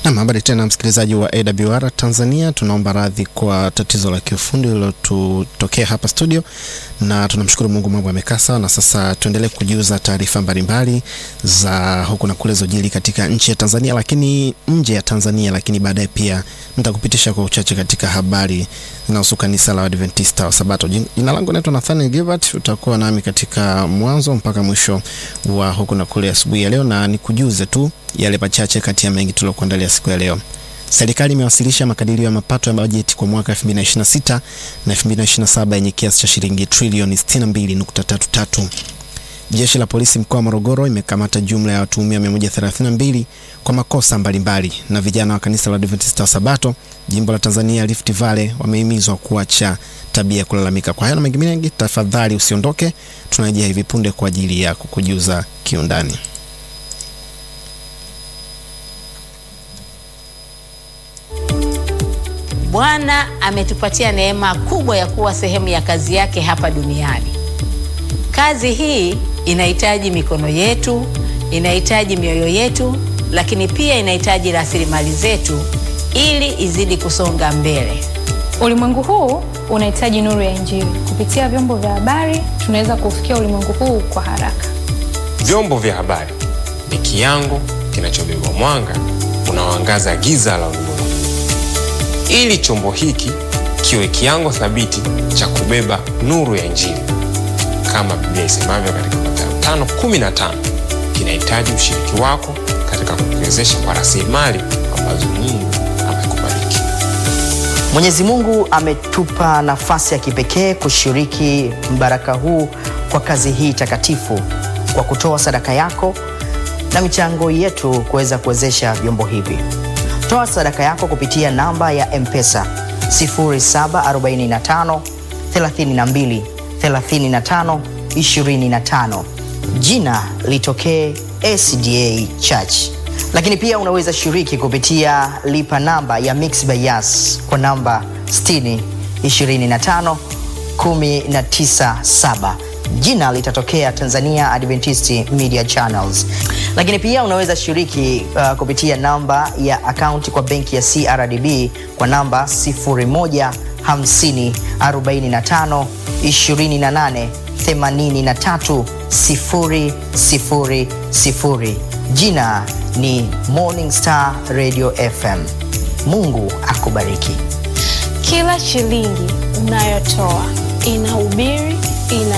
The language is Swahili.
Nam, habari tena msikilizaji wa AWR Tanzania, tunaomba radhi kwa tatizo la kiufundi lililotokea hapa studio, na tunamshukuru Mungu, mambo yamekaa sawa, na sasa tuendelee kujiuza taarifa mbalimbali za huku na kule zojili katika nchi ya Tanzania, lakini nje ya Tanzania, lakini baadaye pia nitakupitisha kwa uchache katika habari zinahusu kanisa la Adventista wa Sabato. Jina langu naitwa Nathaniel Gilbert, utakuwa nami katika mwanzo mpaka mwisho wa huku na kule asubuhi ya leo, na nikujuze tu yale machache kati ya mengi tuliokuandalia siku ya leo. Serikali imewasilisha makadirio ya mapato ya bajeti kwa mwaka 2026 na 2027 yenye kiasi cha shilingi trilioni 62.33. Jeshi la polisi mkoa wa Morogoro imekamata jumla ya watuhumiwa 132 kwa makosa mbalimbali mbali. Na vijana wa kanisa la Adventista wa Sabato jimbo la Tanzania Rift Valley wamehimizwa kuacha tabia ya kulalamika. Kwa hayo na mengine mengi, tafadhali usiondoke, tunarejea hivi punde kwa ajili ya kukujuza kiundani. Bwana ametupatia neema kubwa ya kuwa sehemu ya kazi yake hapa duniani. Kazi hii inahitaji mikono yetu, inahitaji mioyo yetu, lakini pia inahitaji rasilimali zetu ili izidi kusonga mbele. Ulimwengu huu unahitaji nuru ya Injili. Kupitia vyombo vya habari, tunaweza kufikia ulimwengu huu kwa haraka. Vyombo vya habari ni kiango kinachobeba mwanga unaoangaza giza la ulimwengu ili chombo hiki kiwe kiango thabiti cha kubeba nuru ya Injili kama Biblia isemavyo katika Mathayo 5:15, kinahitaji ushiriki wako katika kukiwezesha kwa rasilimali ambazo Mungu amekubariki. Mwenyezi Mungu ametupa nafasi ya kipekee kushiriki mbaraka huu kwa kazi hii takatifu kwa kutoa sadaka yako na michango yetu kuweza kuwezesha vyombo hivi. Toa sadaka yako kupitia namba ya M-Pesa 0745 32 35 25. Jina litokee SDA Church. Lakini pia unaweza shiriki kupitia lipa namba ya Mixx by Yas kwa namba 60 25 197 jina litatokea Tanzania Adventist Media Channels. Lakini pia unaweza shiriki uh, kupitia namba ya akaunti kwa benki ya CRDB kwa namba 0150 45 28 83 000. Jina ni Morning Star Radio FM. Mungu akubariki. Kila shilingi unayotoa inahubiri, ina